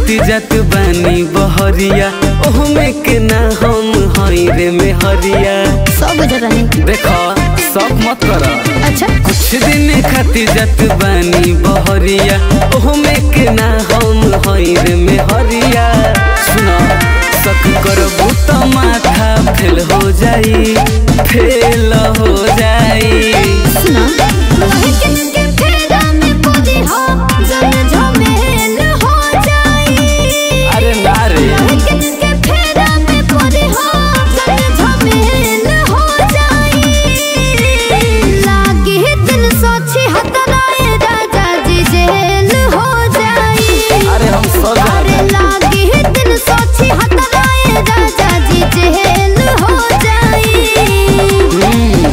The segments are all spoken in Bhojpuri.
खाती जात बानी बहरिया ओहमे के ना हम हई रे में हरिया सब बुझल रही देखो सब मत कर अच्छा कुछ दिन खाती जात बानी बहरिया ओहमे के ना हम हई रे में हरिया सुनो सक करबू त माथा फेल हो जाई फेल हो जाई सुना के फेरा में पड़ी हो जन झमेल हो जाई अरे ना रे के फेरा में पड़ी हो जन झमेल हो जाई लागी दिल सोची हतराए राजा जी जेल हो जाई अरे हम सब अरे लागी दिल सोची हतराए राजा जी जेल हो जाई हम्म,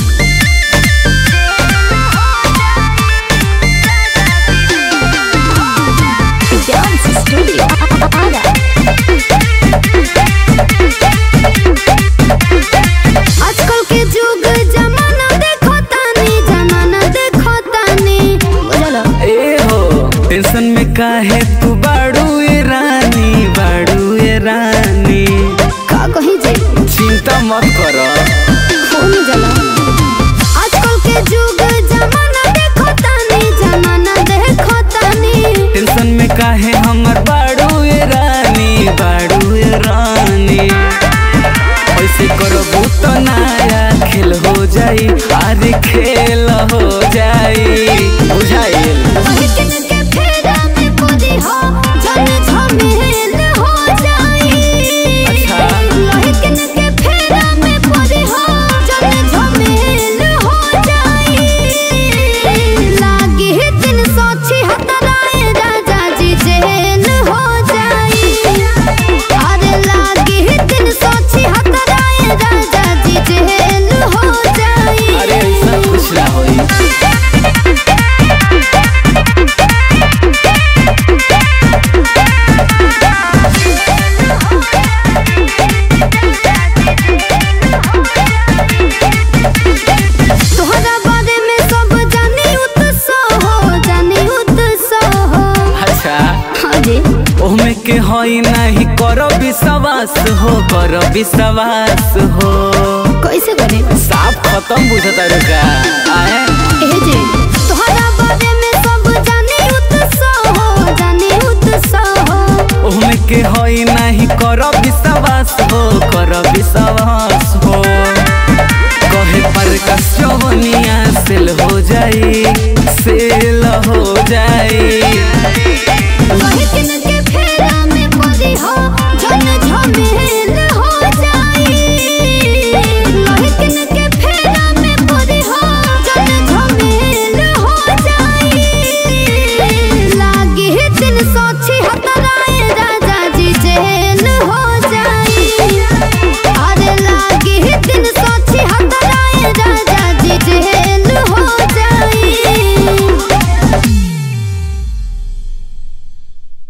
Dance Studio. आजकल के जुग जमाना देखो तानी जमाना देखो तानी बुझलो ए हो टेंशन में काहे तू बाड़ू ए रानी बाड़ू ए रानी का कही जे चिंता मत कर फोन जला आजकल के जुग जमाना देखो तानी जमाना देखो तानी टेंशन में काहे हमर बाड़ू ए रानी बाड़ू ए रानी ऐसे करबू तो नया खेल हो जाई अरे खेल हो जाई बुझाइल किन के फेरा में पड़ी हो जन झमेल हो जाई अच्छा। किन के फेरा में पड़ी हो जन झमेल हो जाई लागी दिन सोची हतराए राजा जी जेल हो जाई अरे लागी दिन सोची हतराए राजा जी जेल हो जाई अरे ऐसा कुछ ना होई तोहरा बारे में सब जानी उत्सव हो जानी उत्सव हो अच्छा हाँ जी ओहमे के हई नाही कर विश्वास हो कर विश्वास हो कैसे करे साफ खत्म बुझता रुका